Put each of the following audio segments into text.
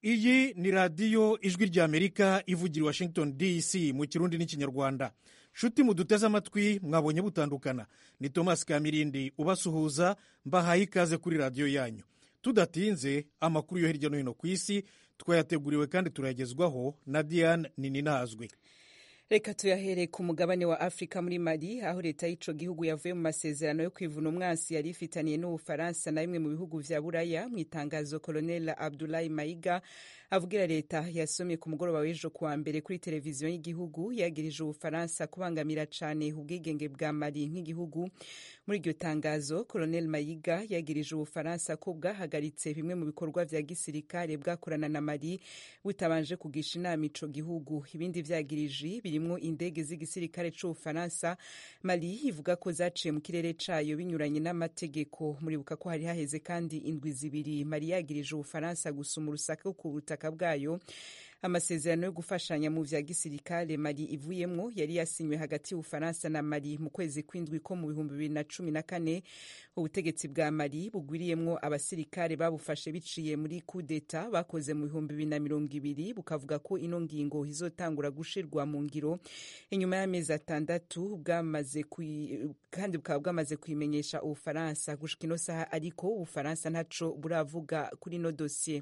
iyi ni radiyo ijwi ry'amerika ivugira i washington dc mu kirundi n'ikinyarwanda nshuti muduteze amatwi mwabonye butandukana ni thomas kamirindi ubasuhuza mbahaye ikaze kuri radiyo yanyu tudatinze amakuru yo hirya no hino ku isi twayateguriwe kandi turayagezwaho na diane nininazwi reka tuyahere ku mugabane wa afurika muri mali aho leta y'ico gihugu yavuye mu masezerano yo kwivuna umwansi yari ifitaniye n'ubufaransa na bimwe mu bihugu vya buraya mu itangazo colonel abdulahi maiga avugira leta yasomye ku mugoroba w'ejo kuwa mbere kuri televiziyo y'igihugu yagirije ubufaransa kubangamira cane ubwigenge bwa mali nk'igihugu muri iryo tangazo colonel maiga yagirije ubufaransa ko bwahagaritse bimwe mu bikorwa vya gisirikare bwakorana na mali butabanje kugisha inama ico gihugu ibindi vyagirije birimwo indege z'igisirikare c'ubufaransa mali ivuga ko zaciye mu kirere cayo binyuranye n'amategeko muribuka ko hari haheze kandi indwi zibiri mali yagirije ubufaransa gusuma urusaka ku butaka bwayo amasezerano yo gufashanya mu vya gisirikare mali ivuyemwo yari yasinywe hagati y'ubufaransa na mali mu kwezi kw'indwi ko mu bihumbi bibiri na cumi na kane ubutegetsi bwa mali bugwiriyemwo abasirikare babufashe biciye muri kudeta bakoze mu bihumbi bibiri na mirongo ibiri bukavuga ko ino ngingo izotangura gushirwa mu ngiro inyuma y'amezi atandatu bwamaze kandi bukaba bwamaze kuyimenyesha ubufaransa gushika ino saha ariko ubufaransa ntaco buravuga kuri ino dosiye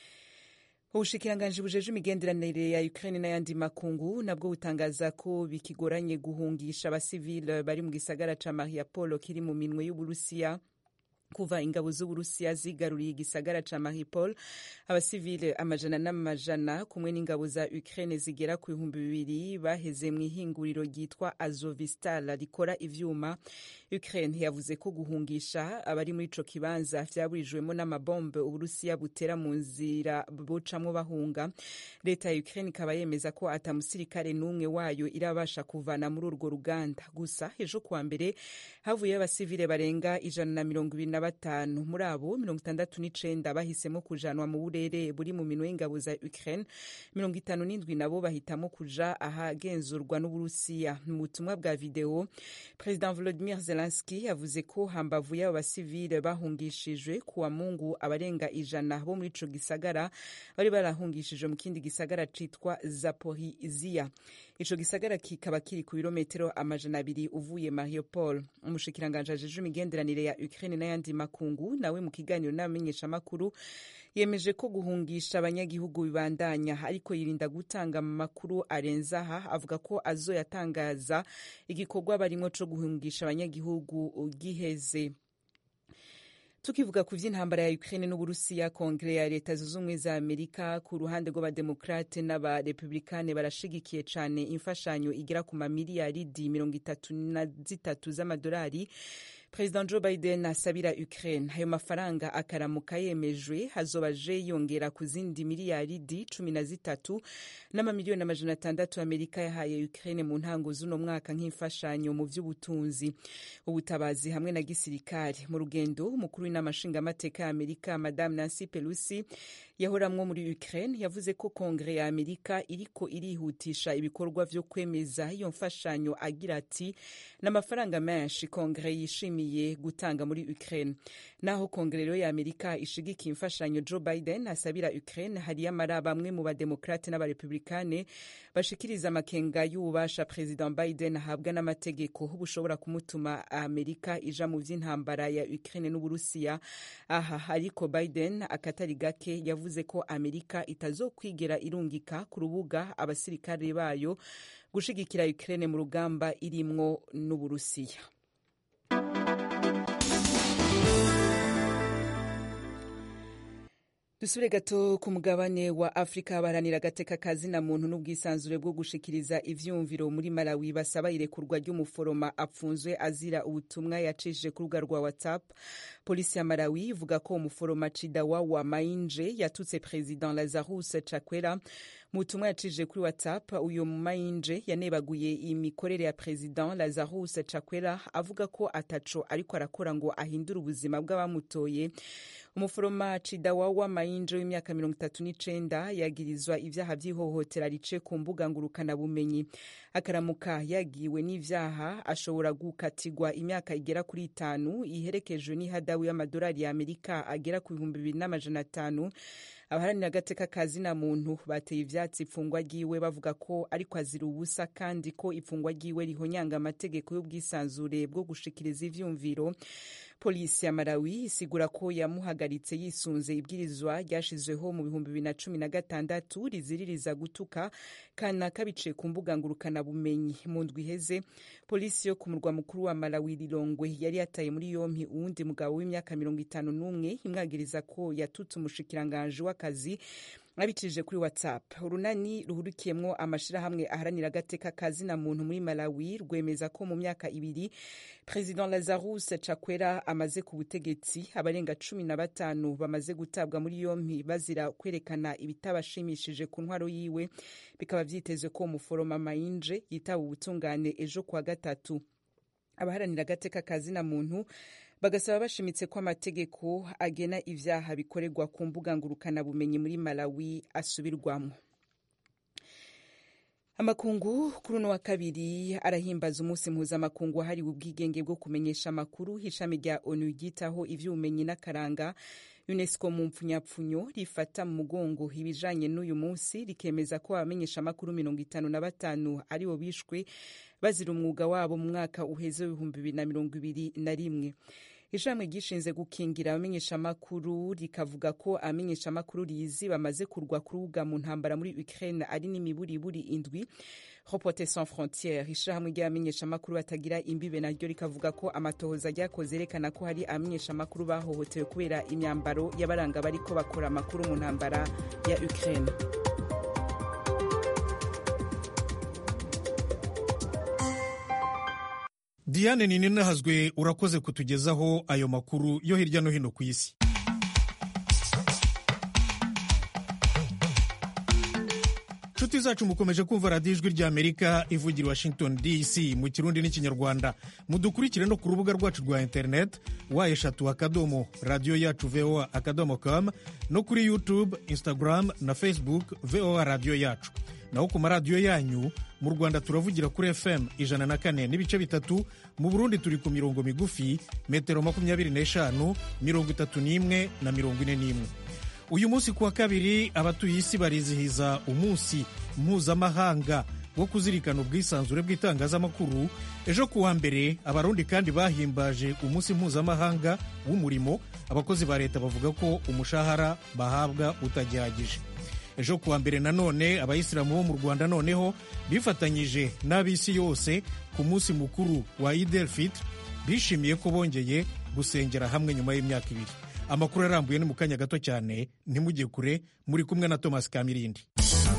ubushikiranganji bujeje imigenderanire ya Ukraine n'ayandi makungu nabwo butangaza ko bikigoranye guhungisha abasivile bari mu gisagara ca Mariupol kiri mu minwe y'Uburusiya kuva ingabo z'uburusiya zigaruriye igisagara ca Mariupol abasivile amajana n'amajana kumwe n'ingabo za Ukraine zigera ku bihumbi bibiri baheze mu ihinguriro ryitwa Azovistal rikora ivyuma Ukraine yavuze ko guhungisha abari muri ico kibanza vyaburijwemo n'amabombe uburusiya butera mu nzira bocamwo bahunga leta ya Ukraine ikaba yemeza ko ata musirikare n'umwe wayo irabasha kuvana muri urwo ruganda gusa ejo kuwa mbere havuyeyo abasivile barenga ijana na mirongo ibiri na batanu muri abo mirongo itandatu n'icenda bahisemo kujanwa mu burere buri mu minwe y'ingabo za Ukraine mirongo itanu n'indwi nabo bahitamo kuja ahagenzurwa n'Uburusiya mu butumwa bwa video President Volodymyr Zelensky yavuze ko hambavu y'abo basivile bahungishijwe kuwa Mungu abarenga ijana bo muri ico gisagara bari barahungishijwe mu kindi gisagara citwa Zaporizhia ico gisagara kikaba kiri ku birometero amajana abiri uvuye Mariupol umushikiranganje ajejwe imigenderanire ya Ukraine n'ayandi makungu nawe mu kiganiro n'abamenyeshamakuru yemeje ko guhungisha abanyagihugu bibandanya ariko yirinda gutanga amakuru arenze aha avuga ko azoyatangaza igikorwa barimwo co guhungisha abanyagihugu giheze tukivuga ku vy'intambara ya Ukraine n'Uburusiya kongere ya leta zunze ubumwe za Amerika ku ruhande rw'abademokrate n'abarepublikane barashigikiye cane imfashanyo igera ku mamiliyaridi mirongo itatu na zitatu z'amadolari President Joe Biden asabira Ukraine ayo mafaranga akaramuka yemejwe hazoba je yongera ku zindi miliyaridi cumi na zitatu n'amamiliyoni amajana atandatu Amerika yahaye Ukraine mu ntango z'uno mwaka nk'imfashanyo mu vy'ubutunzi ubutabazi hamwe na gisirikare mu rugendo umukuru w'inama nshingamateka ya Amerika Madame Nancy Pelosi yahoramwo muri Ukraine yavuze ko kongere ya Amerika iriko irihutisha ibikorwa vyo kwemeza iyo mfashanyo agira ati n'amafaranga menshi kongere yishimiye gutanga muri Ukraine naho kongere ya Amerika ishigikiye imfashanyo Joe Biden asabira Ukraine hariyo amara bamwe mu bademokrate n'abarepublikane bashikiriza amakenga y'ububasha President Biden ahabwa n'amategeko bushobora kumutuma Amerika ija mu vy'intambara ya Ukraine n'Uburusiya aha ariko Biden akatari gake yavuze ko Amerika itazokwigera irungika ku rubuga abasirikare bayo gushigikira Ukraine mu rugamba irimwo n'Uburusiya dusubire gato ku mugabane wa afurika baharanira agateka kazina muntu n'ubwisanzure bwo gushikiriza ivyumviro muri malawi basaba irekurwa ry'umuforoma apfunzwe azira ubutumwa yacishije ku rubuga rwa whatsapp polisi ya malawi ivuga ko umuforoma cidawawa mainje yatutse president lazarus chakwera mu butumwa yacishije kuri whatsapp uyu mainje yanebaguye imikorere ya president lazarus chakwera avuga ko ataco ariko arakora ngo ahindure ubuzima bw'abamutoye umuforoma cidawawa mainje w'imyaka mirongo itatu n'icenda yagirizwa ivyaha vy'ihohotera rice ku mbuga ngurukanabumenyi akaramuka yagiwe n'ivyaha ashobora gukatigwa imyaka igera kuri itanu iherekejwe n'ihadabu y'amadolari ya amerika agera ku bihumbi bibiri n'amajana atanu abaharanira agateka ka zina muntu bateye ivyatsi ifungwa ryiwe bavuga ko ariko azira ubusa kandi ko ifungwa ryiwe rihonyanga amategeko y'ubwisanzure bwo gushikiriza ivyumviro polisi ya malawi isigura ko yamuhagaritse yisunze ibwirizwa ryashizweho mu bihumbi bibiri na cumi na gatandatu riziririza gutuka kanaka biciye ku mbuga ngurukanabumenyi mu ndwi iheze polisi yo ku murwa mukuru wa malawi rirongwe yari yataye muri yompi uwundi mugabo w'imyaka mirongo itanu n'umwe imwagiriza ko yatutse umushikiranganji w'akazi abicishije kuri whatsapp urunani ruhurikiyemwo amashirahamwe aharanira agateka ka zina muntu muri malawi rwemeza ko mu myaka ibiri president lazarus chakwera amaze ku butegetsi abarenga cumi na batanu bamaze gutabwa muri yompi bazira kwerekana ibitabashimishije ku ntwaro yiwe bikaba vyitezwe ko umuforoma mayinje yitaba ubutungane ejo kuwa gatatu abaharanira agateka ka zina muntu bagasaba bashimitse ko amategeko agena ivyaha bikorerwa ku mbuga ngurukanabumenyi muri malawi asubirwamo amakungu kuri uno wa kabiri arahimbaza umunsi mpuzamakungu wahariwe ubwigenge bwo kumenyesha amakuru ishami rya onu ryitaho ivy'ubumenyi n'akaranga unesco mu mpfunyapfunyo rifata mu mugongo ibijanye n'uyu munsi rikemeza ko abamenyesha amakuru mirongo itanu na batanu aribo bishwe bazira umwuga wabo mu mwaka uheze w'ibihumbi bibiri na mirongo ibiri na rimwe ishami ryishinze gukingira abamenyeshamakuru rikavuga ko abamenyeshamakuru rizi bamaze kurwa kurubuga mu ntambara muri Ukraine ari n'imiburiburi indwi Reporters sans frontières ishirahamwe ry'abamenyeshamakuru batagira imbibe naryo rikavuga ko amatohoza ryakoze yerekana ko hari abamenyeshamakuru bahohotewe kubera imyambaro y'abaranga bariko bakora amakuru mu ntambara ya Ukraine diane ninahazwe urakoze kutugezaho ayo makuru yo hirya no hino ku isi nshuti zacu mukomeje kumva radiyo ijwi ry'amerika ivugira washington dc mu kirundi n'ikinyarwanda mudukurikire no ku rubuga rwacu rwa interineti wa eshatu akadomo radiyo yacu voa akadomo com no kuri youtube instagram na facebook voa radiyo yacu naho ku maradiyo yanyu mu rwanda turavugira kuri fm ijana na kane n'ibice bitatu mu burundi turi ku mirongo migufi metero makumyabiri n'eshanu mirongo itatu n'imwe na mirongo ine n'imwe uyu munsi ku wa kabiri abatuye isi barizihiza umunsi mpuzamahanga wo kuzirikana ubwisanzure bw'itangazamakuru ejo ku wa mbere abarundi kandi bahimbaje umunsi mpuzamahanga w'umurimo abakozi ba leta bavuga ko umushahara bahabwa utagihagije ejo kuwa mbere nanone abayisilamu bo mu rwanda noneho bifatanyije n'ab'isi yose ku munsi mukuru wa idel fitr bishimiye ko bongeye gusengera hamwe nyuma y'imyaka ibiri amakuru arambuye ni mu kanya gato cyane ntimujye kure muri kumwe na thomas kamirindi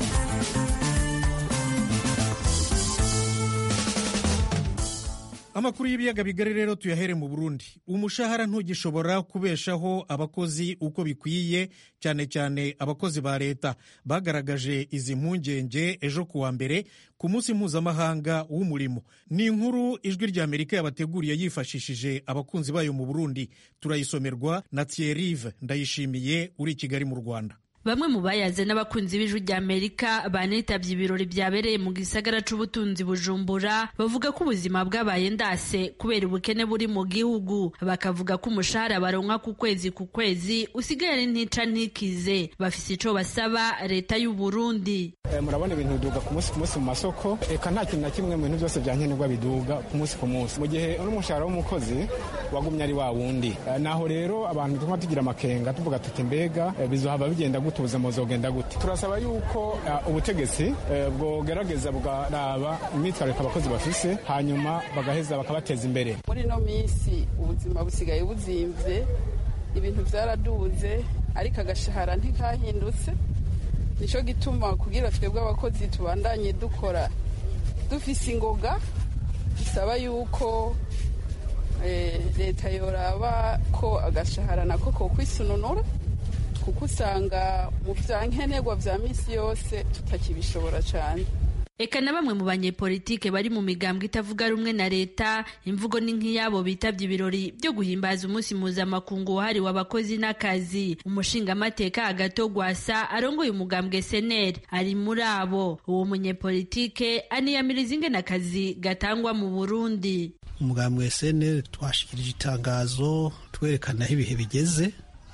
amakuru y'ibiyaga bigari rero tuyahere mu burundi umushahara ntugishobora kubeshaho abakozi uko bikwiye cyane cyane abakozi ba leta bagaragaje izi mpungenge ejo ku wa mbere ku munsi mpuzamahanga w'umurimo ni inkuru ijwi ry'amerika yabateguriye yifashishije abakunzi bayo mu burundi turayisomerwa na thierrive ndayishimiye uri i kigali mu rwanda bamwe mu bayaze n'abakunzi b'ijwi rya amerika banitabye ibirori byabereye mu gisagara c'ubutunzi bujumbura bavuga ko ubuzima bwabaye ndase kubera ubukene buri mu gihugu bakavuga ko umushahara baronka ku kwezi ku kwezi usigaye ari ntica ntikize bafise ico basaba leta y'u Burundi e, murabona ibintu biduga ku munsi ku munsi mu masoko eka nta kintu na kimwe mu bintu byose byankenerwa biduga ku munsi ku munsi mu gihe n'umushahara w'umukozi wagumye ari wa wundi e, naho rero abantu tuma tugira amakenga tuvuga tuti mbega e, bizohava bigenda gute ubuzima buzogenda gute turasaba yuko uh, ubutegetsi uh, bwogerageza bwaraba imyitwariko abakozi bafise hanyuma bagaheza bakabateza imbere muri ino minsi ubuzima busigaye buzimvye ibintu vyaraduze ariko agashahara ntikahindutse nico gituma kugira twebwe abakozi tubandanye dukora dufise ingoga bisaba yuko leta yoraba ko agashahara nako kokwisununura kuko usanga mu bya nkenerwa bya minsi yose tutakibishobora cyane eka na bamwe mu banyepolitike bari mu migambwe itavuga rumwe na leta imvugo ni nk'iyabo bitabye ibirori byo guhimbaza umunsi mpuzamakungu wahariwe abakozi n'akazi umushingamateka agato gwasa arongoye umugambwe seneri ari muri abo uwo munyepolitike aniyamiriza ingene akazi gatangwa mu burundi umugambwe seneri twashikirije itangazo twerekana aho ibihe bigeze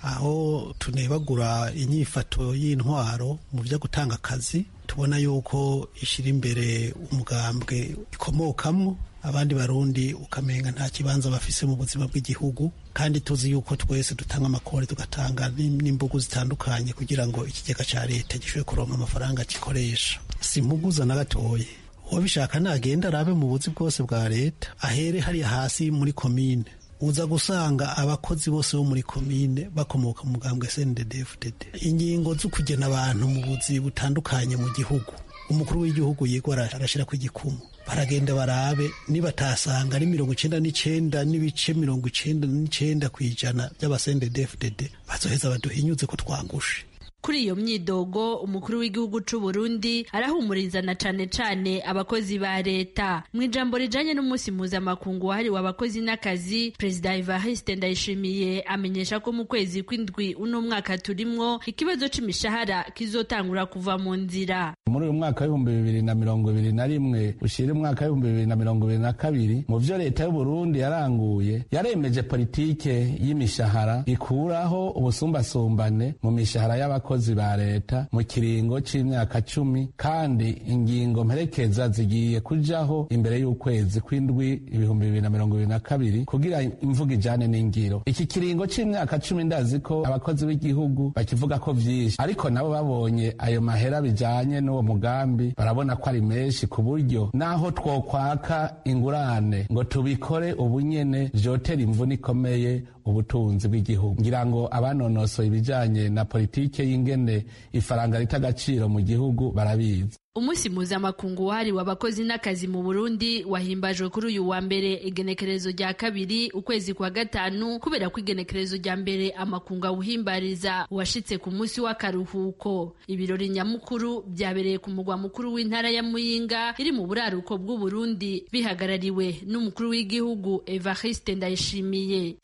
aho tunebagura inyifato y'intwaro mu byo gutanga akazi tubona yuko ishyira imbere umugambwe ikomokamwo abandi barundi ukamenga nta kibanza bafise mu buzima bw'igihugu kandi tuzi yuko twese dutanga amakore tugatanga n'imbugu zitandukanye kugira ngo ikigega cya leta gishobore kuronka amafaranga gikoresha si impuguza na gatoya uwabishaka nagenda arabe mu buzi bwose bwa leta ahere hariya hasi muri komine uza gusanga abakozi bose bo muri komine bakomoka mu mugambwe SNDD-FDD ingingo zo kugena abantu mu buzi butandukanye mu gihugu umukuru w'igihugu yigwa arashyira ku igikumu baragenda barabe nibatasanga ari mirongo icenda n'icenda n'ibice mirongo icenda n'icenda ku ijana by'abasendedefdd bazoheza baduhinyuze ko twangushe kuri iyo myidogo umukuru w'igihugu c'u Burundi arahumuriza na cane cane abakozi ba leta mu ijambo rijanye n'umunsi mpuzamakungu wahariwe abakozi n'akazi perezida Evariste Ndayishimiye amenyesha ko mu kwezi kw'indwi uno mwaka turimwo ikibazo c'imishahara kizotangura kuva mu nzira muri uyu mwaka w'ibihumbi bibiri na mirongo ibiri na rimwe ushira umwaka w'ibihumbi bibiri na mirongo ibiri na kabiri mu vyo leta y'uburundi yaranguye yaremeje politike y'imishahara ikuraho ubusumbasumbane mu mishahara y'abakozi ba leta mu kiringo c'imyaka cumi kandi ingingo mperekeza zigiye kujaho imbere y'ukwezi kw'indwi ibihumbi bibiri na mirongo ibiri na kabiri kugira imvuga ijane n'ingiro iki kiringo c'imyaka cumi ndazi ko abakozi b'igihugu bakivuga ko vyinshi ariko nabo babonye ayo mahera bijanye n'uwo mugambi barabona ko ari menshi ku buryo naho twokwaka ingurane ngo tubikore ubunyene vyotera imvune ikomeye ubutunzi bw'igihugu ngira ngo abanonosoye ibijanye na politike y'ingene ifaranga rita agaciro mu gihugu barabizi umunsi mpuzamakungu wahariwe abakozi n'akazi mu burundi wahimbajwe kuri uyu wa mbere igenekerezo rya kabiri ukwezi kwa gatanu kubera ko igenekerezo rya mbere amakungu awuhimbariza washitse ku munsi w'akaruhuko ibirori nyamukuru byabereye ku mugwa mukuru w'intara ya muyinga iri mu buraruko bw'uburundi bihagarariwe n'umukuru w'igihugu evariste ndayishimiye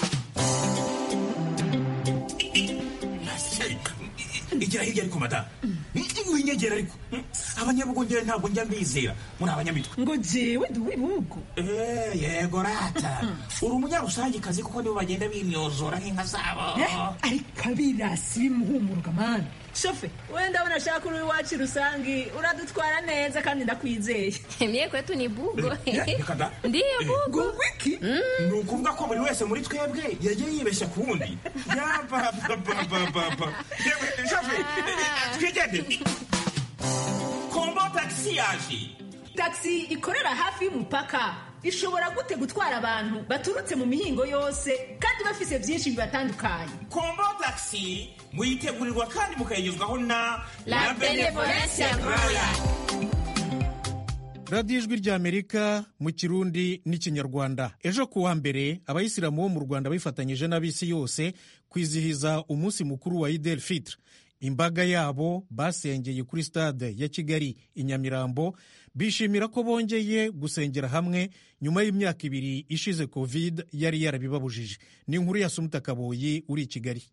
igira hirya ariko madamu winyegera ariko abanyabugongera ntabwo njya mbizera muri abanyamitwe ngo jewe ndi uw'ibihugu yego rata uri umunyarusangikazi kuko nibo bagenda bimyozora nk'inka zabo ariko abirasi bimuhumuruka mani shofe wenda abona ashaka uri iwacu rusangi uradutwara neza kandi ndakwizeye mie kwetu ni bugo reka da ndiyo bugo wiki ni ukuvuga ko buri wese muri twebwe yagiye yibeshya ku wundi yabababababa shofe twigendere kombo tagisi yaje tagisi ikorera hafi y'umupaka ishobora gute gutwara abantu baturutse mu mihingo yose kandi bafise byinshi bibatandukanye kombo tagisi muyitegurirwa kandi mukayigezwaho na La Benevolencia Royal. radiyo ijwi ry'amerika mu kirundi n'ikinyarwanda ejo ku wa mbere abayisilamu bo mu rwanda bifatanyije n'ab'isi yose kwizihiza umunsi mukuru wa idel fitr imbaga yabo basengeye kuri stade ya kigali i nyamirambo bishimira ko bongeye gusengera hamwe nyuma y'imyaka ibiri ishize covid yari yarabibabujije ni inkuru ya sumuta kaboyi uri i kigali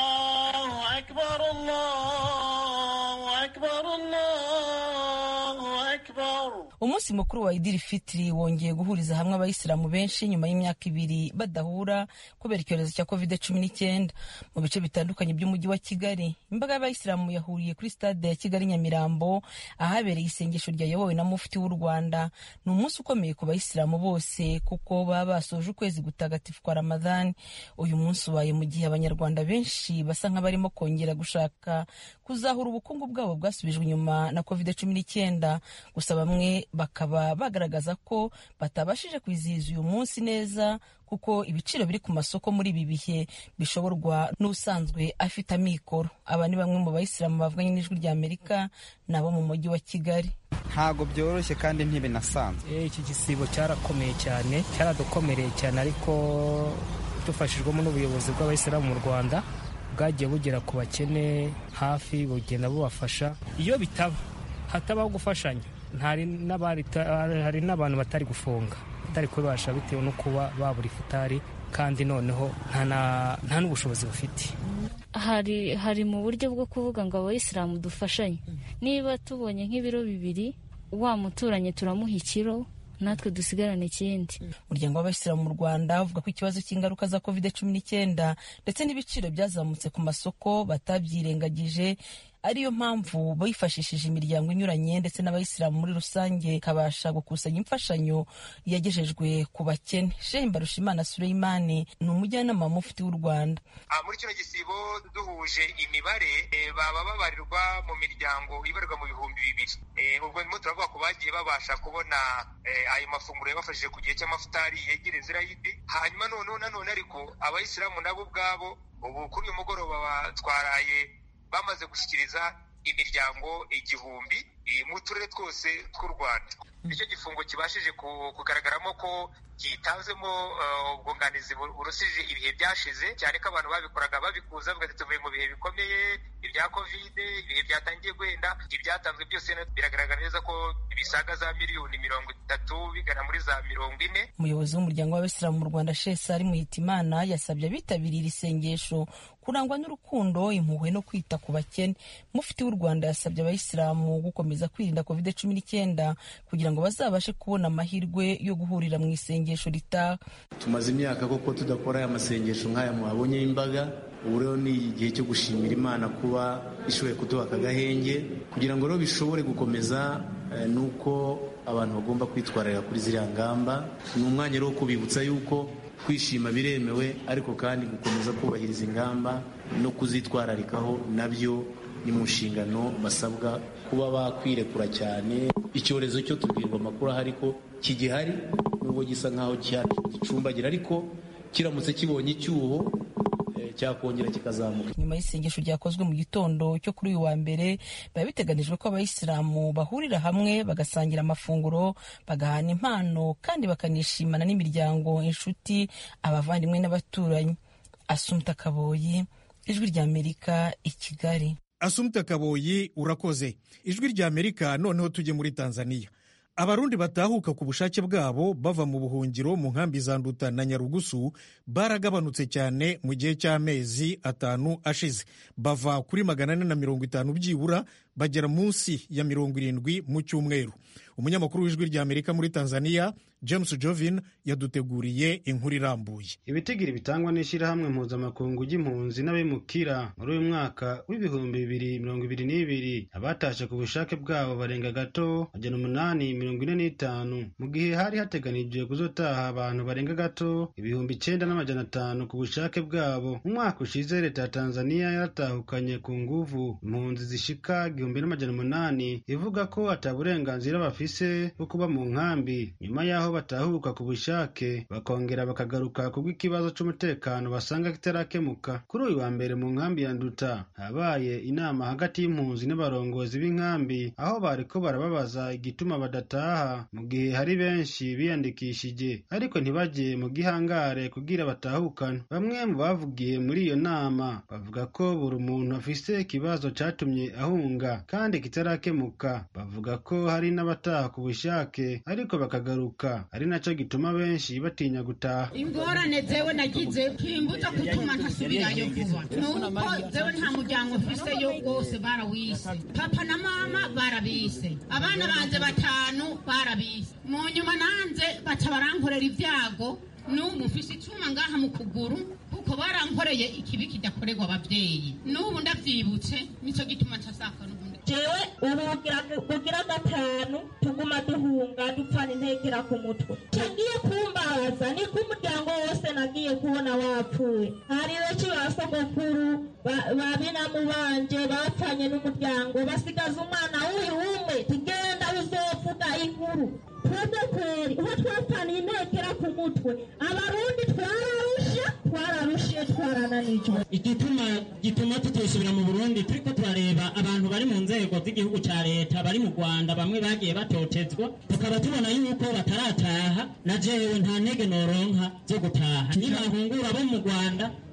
umunsi mukuru wa idiri fitiri wongeye guhuriza hamwe abayisilamu benshi nyuma y'imyaka ibiri badahura kubera icyorezo cya covid cumi n'icyenda mu bice bitandukanye by'umujyi wa kigali imbaga y'abayisilamu yahuriye kuri stade ya kigali nyamirambo ahabereye isengesho ryayobowe na mufti w'u rwanda ni umunsi ukomeye ku bayisilamu bose kuko baba basoje ukwezi gutagatifu kwa ramadhani uyu munsi ubaye mu gihe abanyarwanda benshi basa nk'abarimo kongera gushaka kuzahura ubukungu bwabo bwasubijwe inyuma na covid cumi n'icyenda gusa bamwe bakaba bagaragaza ko batabashije kwizihiza uyu munsi neza kuko ibiciro biri ku masoko muri ibi bihe bishoborwa n'usanzwe afite amikoro aba ni bamwe mu bayisilamu bavuganye n'ijwi rya amerika nabo mu mujyi wa kigali ntabwo byoroshye kandi ntibinasanzwe iki gisibo cyarakomeye cyane cyaradukomereye cyane ariko dufashijwemo n'ubuyobozi bw'abayisilamu mu rwanda bwagiye bugera ku bakene hafi bugenda bubafasha iyo bitaba hatabaho gufashanya hari n'abantu batari gufunga batari kubibasha bitewe no kuba babura ifutari kandi noneho nta n'ubushobozi bafite hari hari mu buryo bwo kuvuga ngo abayisilamu dufashanye niba tubonye nk'ibiro bibiri wa muturanye turamuha ikiro natwe dusigarane ikindi umuryango w'abayisilamu mu rwanda uvuga ko ikibazo cy'ingaruka za covid cumi n'icyenda ndetse n'ibiciro byazamutse ku masoko batabyirengagije ariyo mpamvu bifashishije imiryango inyuranye ndetse n'abayisilamu muri rusange ikabasha gukusanya imfashanyo yagejejwe ku bakene shehe mbarushimana sureyimani ni umujyanama mufti w'u rwanda muri kino gisibo duhuje imibare baba babarirwa mu miryango ibarirwa mu bihumbi bibiri ubwo ndimo turavuga ko bagiye babasha kubona ayo mafunguro yabafashije ku gihe cy'amafutari yegereza irayidi hanyuma noneho nanone ariko abayisilamu nabo ubwabo ubu kuri uyu mugoroba batwaraye bamaze gushyikiriza imiryango igihumbi mu turere twose tw'u rwanda nicyo gifungo kibashije kugaragaramo ko kitanzemo ubwunganizi burusije ibihe byashize cyane ko abantu babikoraga babikuza bavuga ati tuvuye mu bihe bikomeye ibya kovide ibihe byatangiye guhenda ibyatanzwe byose biragaragara neza ko bisaga za miliyoni mirongo itatu bigana muri za mirongo ine umuyobozi w'umuryango w'abasilamu mu rwanda shesari muhitimana yasabye abitabiriye iri sengesho kurangwa n'urukundo impuhwe no kwita ku bakene mufti w'u rwanda yasabye abayisilamu gukomeza kwirinda covid cumi n'icyenda kugira ngo bazabashe kubona amahirwe yo guhurira mu isengesho ritaha tumaze imyaka koko tudakora aya masengesho nk'aya muhabonye y'imbaga ubu rero ni igihe cyo gushimira imana kuba ishoboye kuduha aka gahenge kugira ngo rero bishobore gukomeza ni uko abantu bagomba kwitwararira kuri ziriya ngamba ni umwanya rero wo kubibutsa yuko kwishima biremewe ariko kandi gukomeza kubahiriza ingamba no kuzitwararikaho nabyo ni mu nshingano basabwa kuba bakwirekura cyane icyorezo cyo tubwirwa amakuru ahari ko kigihari nubwo gisa nk'aho gicumbagira ariko kiramutse kibonye icyuho cyakongera kikazamuka nyuma y'isengesho ryakozwe mu gitondo cyo kuri uyu wa mbere biba biteganijwe ko abayisilamu bahurira hamwe bagasangira amafunguro bagahana impano kandi bakanishimana n'imiryango inshuti abavandimwe n'abaturanyi asumta kaboyi ijwi ry'amerika i kigali asumta kaboyi urakoze ijwi ry'amerika noneho tujye muri tanzania abarundi batahuka ku bushake bwabo bava mu buhungiro mu nkambi za nduta na nyarugusu baragabanutse cyane mu gihe cy'amezi atanu ashize bava kuri magana ane na mirongo itanu byibura bagera munsi ya mirongo irindwi mu cyumweru umunyamakuru w'ijwi ry'amerika muri tanzania james jovin yaduteguriye inkuru irambuye ibitigiri bitangwa n'ishyirahamwe mpuzamakungu ry'impunzi n'abimukira muri uyu mwaka w'ibihumbi bibiri mirongo ibiri n'ibiri abatashe ku bushake bwabo barenga gato magana umunani mirongo ine n'itanu mu gihe hari hateganijwe kuzotaha abantu barenga gato ibihumbi icyenda n'amajana atanu ku bushake bwabo mu mwaka ushize leta ya tanzania yaratahukanye ku nguvu impunzi zishika igihumbi n'amajana umunani ivuga ko ata burenganzira bafise bwo kuba mu nkambi nyuma y'aho batahuka ku bushake bakongera bakagaruka kubw'ikibazo c'umutekano basanga kitarakemuka kuri uyu wa mbere mu nkambi ya nduta habaye inama hagati y'impunzi n'abarongozi b'inkambi aho bariko barababaza igituma badataha mu gihe hari benshi biyandikishije ariko ntibajye mu gihangare kugira batahukane bamwe mu bavugiye muri iyo nama bavuga ko buri muntu afise ikibazo catumye ahunga kandi kitarakemuka bavuga ko hari n'abataha ku bushake ariko bakagaruka ari naco gituma benshi batinya gutaha ingorane zewe nagize kimbuza gutuma ntasubirayo vuba nuko zewe nta muryango mfiseyo wose barawise papa na mama barabise abana banje batanu barabise mu nyuma nanze baca barankorera ibyago n'ubu mfise icuma ngaha mu kuguru kuko barankoreye ikibi kidakorerwa abavyeyi n'ubu ndavyibutse nico gituma ncasaka n'ubundi jewe ubu bugira gatanu tuguma duhunga dupfana intekera ku mutwe cagiye kumbaza niko umuryango wose nagiye kubona wapfuye hari benshi ba sogokuru ba binamu banje bapfanye n'umuryango basigaza umwana w'uyu umwe tugenda uzovuga inkuru twebwe kweri uho twapfaniye intekera ku mutwe abarundi twararushe twararushe twarananijwe igituma gituma tutosubira mu burundi turiko turareba abantu bari mu nzego z'igihugu ca leta bari mu rwanda bamwe bagiye batotezwa tukaba tubona yuko batarataha na jewe nta ntege noronka zo gutaha nibahungura bo mu rwanda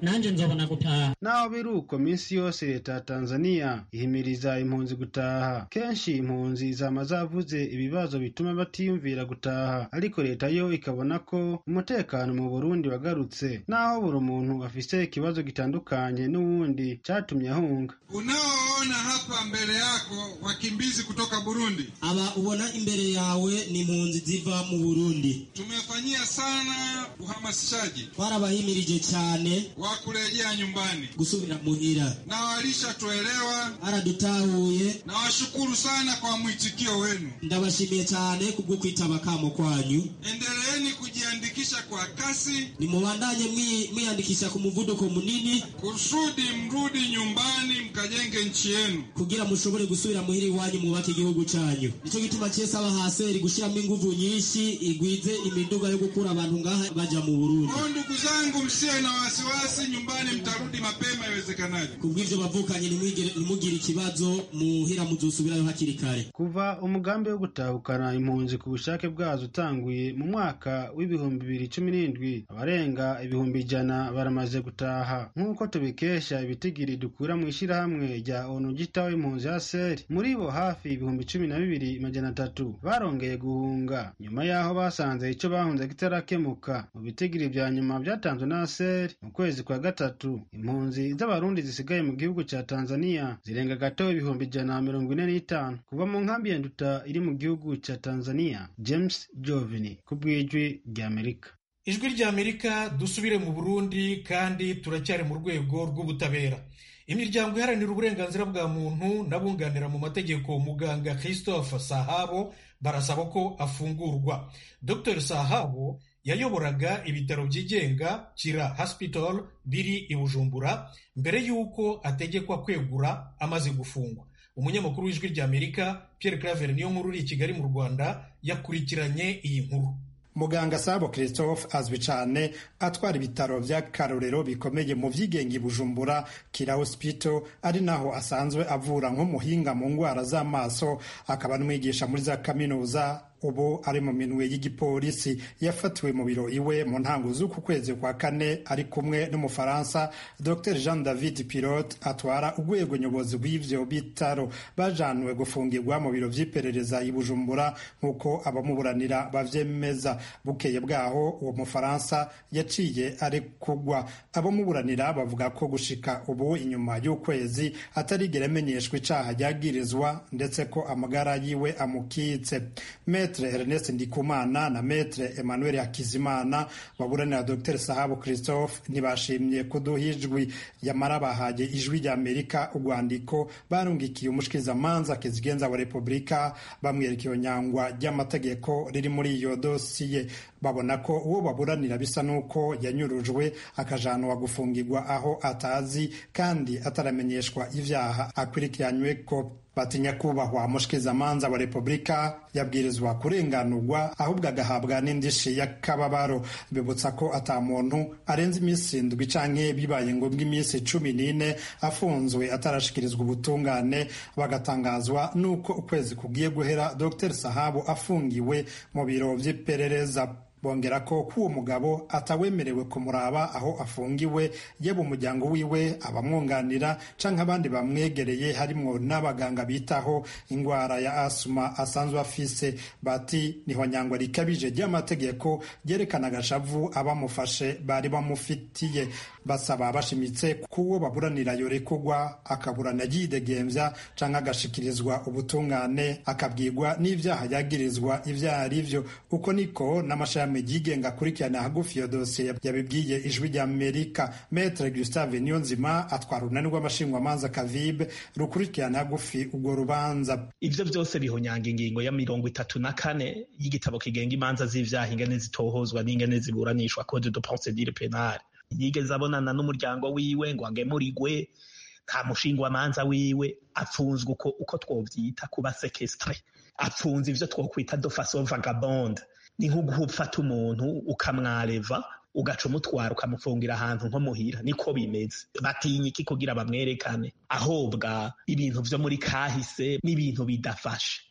nanje nzobona gutaha naho biri uko minsi yose leta ya tanzania ihimiriza impunzi gutaha kenshi impunzi zama zavuze ibibazo bituma batiyumvira gutaha ariko leta yo ikabona ko umutekano mu burundi wagarutse naho buri muntu afise ikibazo gitandukanye n'uwundi catumye ahunga unaoona hapa mbele yako wakimbizi kutoka burundi aba ubona imbere yawe ni impunzi ziva mu burundi tumefanyia sana uhamasishaji twarabahimirije cyane wa kurejea nyumbani gusubira muhira na walishatuelewa baradutahuye nawashukuru sana kwa mwitikio wenu ndabashimiye cyane kubwo kwitaba kamo kwanyu endeleeni kujiandikisha kwa kasi nimubandanye mwiyandikisha ku muvuduko munini kusudi mrudi nyumbani mkajenge nchi yenu kugira mushobore gusubira muhira iwanyu mwubake igihugu cyanyu nicyo gituma cyese abahaseri gushyiramo inguvu nyinshi igwize imiduga yo gukura abantu ngaha baja mu burundi kwa ndugu zangu msiwe na wasiwasi nyumbani mtarudi mapema iwezekanavyo kubw'ivyo bavukanye nimugire ikibazo muhira muzosubirayo hakiri kare kuva umugambi wo gutahukana impunzi ku bushake bwazo utanguye mu mwaka w'ibihumbi bibiri cumi n'indwi abarenga ibihumbi ijana baramaze gutaha nk'uko tubikesha ibitigiri dukura mu ishyirahamwe rya onu gitaho impunzi ya seri muri bo hafi ibihumbi cumi na bibiri majana atatu barongeye guhunga nyuma y'aho basanze icyo bahunze kitarakemuka mu bitigiri vya nyuma vyatanzwe na seri mu kwezi kwa gatatu impunzi z'abarundi zisigaye mu gihugu ca tanzania zirenga gato ibihumbi ijana na mirongo ine n'itanu kuva mu nkambi ya nduta iri mu gihugu ca tanzania james jovini ku bw'ijwi ry'amerika ijwi ry'amerika dusubire mu burundi kandi turacyari mu rwego rw'ubutabera imiryango iharanira uburenganzira bwa muntu n'abunganira mu mategeko muganga christophe sahabo barasaba ko afungurwa dr sahabo yayoboraga ibitaro byigenga kira hospital biri i bujumbura mbere y'uko ategekwa kwegura amaze gufungwa umunyamakuru w'ijwi ry'amerika pierre claver niyo nkuru uri i kigali mu rwanda yakurikiranye iyi nkuru muganga sabo christophe azwi cyane atwara ibitaro by'akarorero bikomeye mu byigenga i bujumbura kira hospital ari naho asanzwe avura nk'umuhinga mu ndwara z'amaso akaba n'umwigisha muri za kaminuza ubu ari mu minwe y'igipolisi yafatiwe mu biro iwe mu ntango z'uku kwezi kwa kane ari kumwe n'umufaransa dr jean david pilote atwara urwego nyobozi rw'ivyo bitaro bajanwe gufungirwa mu biro vy'iperereza i bujumbura nk'uko abamuburanira bavyemeza bukeye bwaho uwo mufaransa yaciye ari kugwa abamuburanira bavuga ko gushika ubu inyuma y'ukwezi atarigera amenyeshwa icaha ryagirizwa ndetse ko amagara yiwe amukitse Metre Ernest Ndikumana na Metre Emmanuel Hakizimana baburanira Dr Sahabu Christophe ntibashimye kuduha ijwi yamara bahaye ijwi rya Amerika urwandiko barungikiye umushikirizamanza kizigenza wa Repubulika bamwereka iyo nyangwa ry'amategeko riri muri iyo dosiye babona ko uwo baburanira bisa n'uko yanyurujwe akajanwa gufungirwa aho atazi kandi ataramenyeshwa ivyaha akurikiranywe ko batinya kubahwa mushikirizamanza wa repubulika yabwirizwa kurenganurwa ahubwo agahabwa n'indishi y'akababaro bibutsa ko ata muntu arenze iminsi indwi canke bibaye ngombwa iminsi cumi n'ine afunzwe atarashikirizwa ubutungane bagatangazwa n'uko ukwezi kugiye guhera dr sahabu afungiwe mu biro vy'iperereza bongera ko k'uwo mugabo atawemerewe kumuraba aho afungiwe yaba umuryango wiwe abamwunganira canke abandi bamwegereye harimwo n'abaganga bitaho ingwara ya asuma asanzwe afise bati niho nyangwa rikabije ry'amategeko ryerekana agashavu abamufashe bari bamufitiye basaba bashimitse k'uwo baburanira yorekugwa akaburana yidegembya canke agashikirizwa ubutungane akabwirwa n'ivyaha yagirizwa ivyo ari vyo uko niko n'amashami yigenga akurikirana hagufi iyo dosiye yabibwiye ijwi rya amerika metre gustave niyonzima atwara urunani rw'amashingwamanza kavibe rukurikirana hagufi urwo rubanza ivyo vyose bihonyanga ingingo ya mirongo itatu na kane y'igitabo kigenga imanza z'ivyaha ingene zitohozwa n'ingene ziburanishwa code de procedure penale yigeze abonana n'umuryango wiwe ngo agemurigwe nta mushingwamanza wiwe apfunzwe uko, uko twovyita kuba sekestre apfunze ivyo twokwita de façon vagabonde ni nko gufata umuntu ukamwareva ugaca umutwara ukamufungira ahantu nko muhira niko bimeze batinya iki kugira bamwerekane ahobwa ibintu vyo muri kahise n'ibintu bidafashe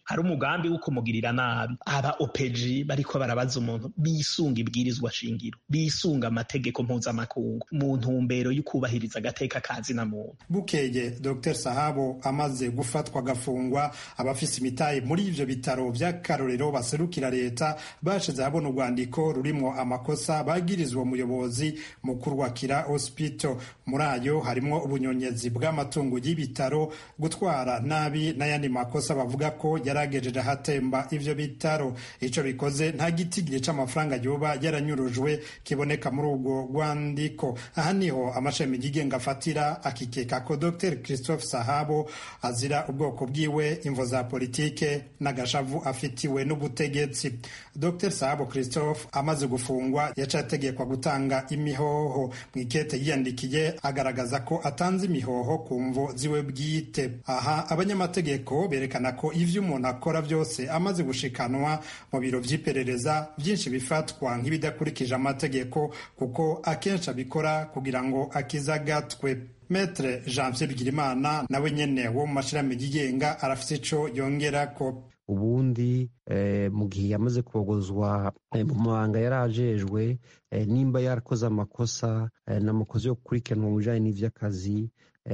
hari umugambi wo kumugirira nabi aba opeji bariko barabaza umuntu bisunga ibwirizwa shingiro bisunga amategeko mpuzamakungu mu ntumbero yo kubahiriza agateka kazina muntu bukeye dr sahabo amaze gufatwa agafungwa abafise imitahe muri ivyo bitaro vy'akarorero baserukira leta bashize habona urwandiko rurimwo amakosa bagirizwa umuyobozi mukuru wa kira hospital muri ayo harimwo ubunyonyezi bw'amatungo y'ibitaro gutwara nabi n'ayandi makosa bavuga ko yaragejeje ahatemba ivyo bitaro ico bikoze nta gitigiri c'amafaranga yoba yaranyurujwe kiboneka muri urwo rwandiko aha niho amashami yigenga afatira akikeka ko dr christophe sahabo azira ubwoko bwiwe imvo za politike n'agashavu afitiwe n'ubutegetsi dr sahabo christophe amaze gufungwa yaciye ategekwa gutanga imihoho mu ikete yiyandikiye agaragaza ko atanze imihoho ku mvo ziwe bwite aha abanyamategeko berekana ko ivyo umuntu akora byose amaze gushikanwa mu biro vy'iperereza byinshi bifatwa nk'ibidakurikije amategeko kuko akenshi abikora kugira ngo akizagatwe metre janvier bigirimana nawe nyene wo mu mashirahamwe yigenga arafise ico yongerako ubundi mu gihe yamaze kubogozwa mu mabanga yari ajejwe nimba yarakoze amakosa n'amakosa yo gukurikiranwa mu bijanye n'ivy'akazi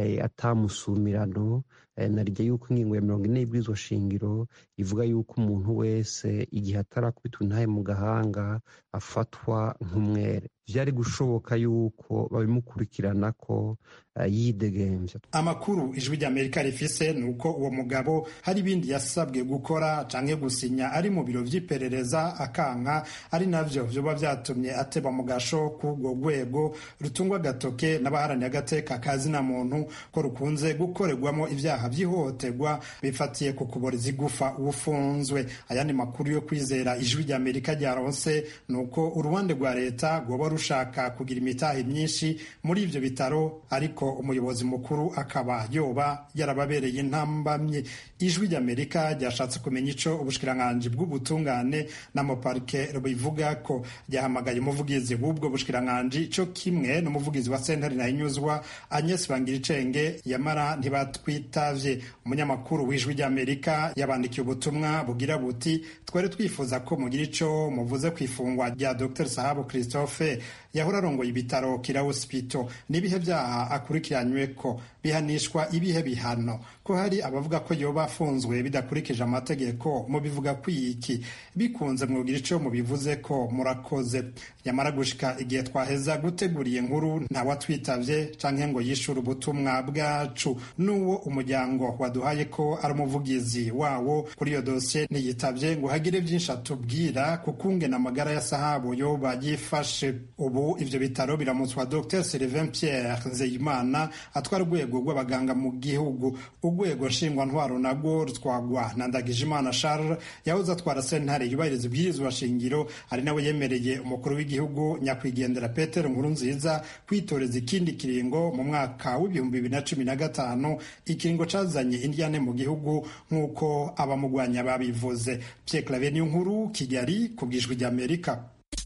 atamusumirano narijya yuko ingingo ya mirongo ine y'ibwirizwa shingiro ivuga yuko umuntu wese igihe atarakubitwa intahe mu gahanga afatwa nk'umwere vyari gushoboka yuko babimukurikirana ko yidegemvya amakuru ijwi ry'amerika rifise ni uko uwo mugabo hari ibindi yasabwe gukora canke gusinya ari mu biro vy'iperereza akanka ari navyo vyoba vyatumye ateba mu gasho k'urwo rwego rutungwa agatoke n'abaharaniye agateka kazina muntu ko rukunze gukorerwamo ivyaha vy'ihohoterwa bifatiye ku kuboreza igufa ufunzwe ayandi makuru yo kwizera ijwi ry'amerika ryaronse ni uko uruhande rwa leta rwoba rushaka kugira imitahe myinshi muri ivyo bitaro ariko umuyobozi mukuru akaba yoba yarababereye intambamye ijwi ry'amerika ryashatse kumenya ico ubushikiranganji bw'ubutungane n'amaparike bivuga ko ryahamagaye umuvugizi w'ubwo bushikiranganji co kimwe n'umuvugizi wa sentare nahinyuzwa agnes bangiricenge yamara ntibatwitavye umunyamakuru w'ijwi ry'amerika yabandikiye ubutumwa bugira buti twari twifuza ko mugira ico muvuze ku ifungwa rya dr sahabu christophe yahora arongoye ibitaro kira hospital n'ibihe vyaha akurikiranywe ko bihanishwa ibihe bihano ko hari abavuga ko yoba afunzwe bidakurikije amategeko mubivuga kwiki bikunze mwogira ico mubivuze ko murakoze yamara gushika igihe twaheza guteguriye nkuru ntawatwitavye canke ngo yishure ubutumwa bwacu n'uwo umuryango waduhaye ko ari umuvugizi wawo kuri iyo dosiye ntiyitavye ngo hagire vyinshi atubwira kukungena amagara ya sahabu yoba yifashe ubu ivyo bitaro biramutswa dr sylvain pierre nzeyimana atwara urwego rw'abaganga mu gihugu urwego nshingwantwaro narwo rutwagwa na ndagijimana charles yahoze atwara sentare yubahiriza ibwirizwa shingiro ari nawe yemereye umukuru w'igihugu nyakwigendera peter nkuru nziza kwitoreza ikindi kiringo mu mwaka w'ibihumbi bibiri na cumi na gatanu ikiringo cazanye indyane mu gihugu nk'uko abamugwanya babivuze pierre claver niyo nkuru kigali ku bwijwi ry'amerika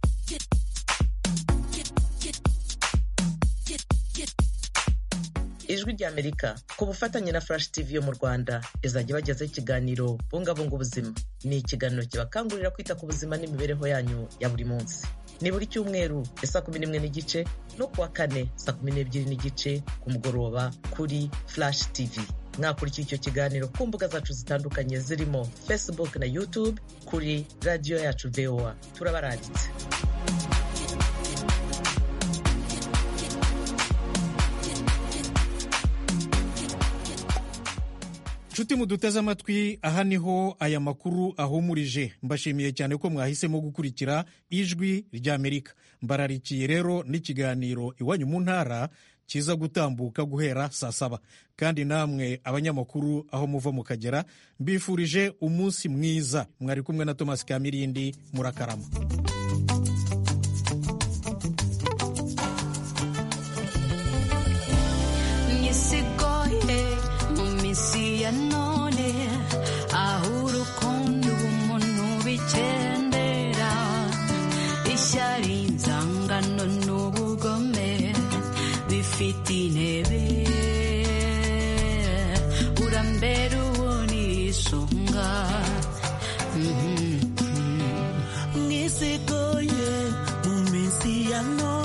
ijwi ry'amerika ku bufatanye na flash tv yo mu rwanda izajya ibagezaho ikiganiro bungabunga ubuzima ni ikiganiro kibakangurira kwita ku buzima n'imibereho yanyu ya buri munsi ni buri cyumweru ya saa kumi n'imwe n'igice no kuwa kane saa kumi n'ebyiri n'igice ku mugoroba kuri flash tv mwakurikira icyo kiganiro ku mbuga zacu zitandukanye zirimo facebook na youtube kuri radiyo yacu voa turabaranditse nshuti muduteze amatwi aha niho aya makuru ahumurije mbashimiye cyane ko mwahisemo gukurikira ijwi ry'amerika mbararikiye rero n'ikiganiro iwanyu mu ntara kiza gutambuka guhera saa saba kandi namwe abanyamakuru aho muva mukagera mbifurije umunsi mwiza mwari kumwe na tomasi kamirindi murakarama isigoye mu minsi ya none aho urukundo ubumuntu bikendera ishyari inzangano n'ubugome bifite intebe urambera uwo ni isonga mwisigoye mu minsi ya none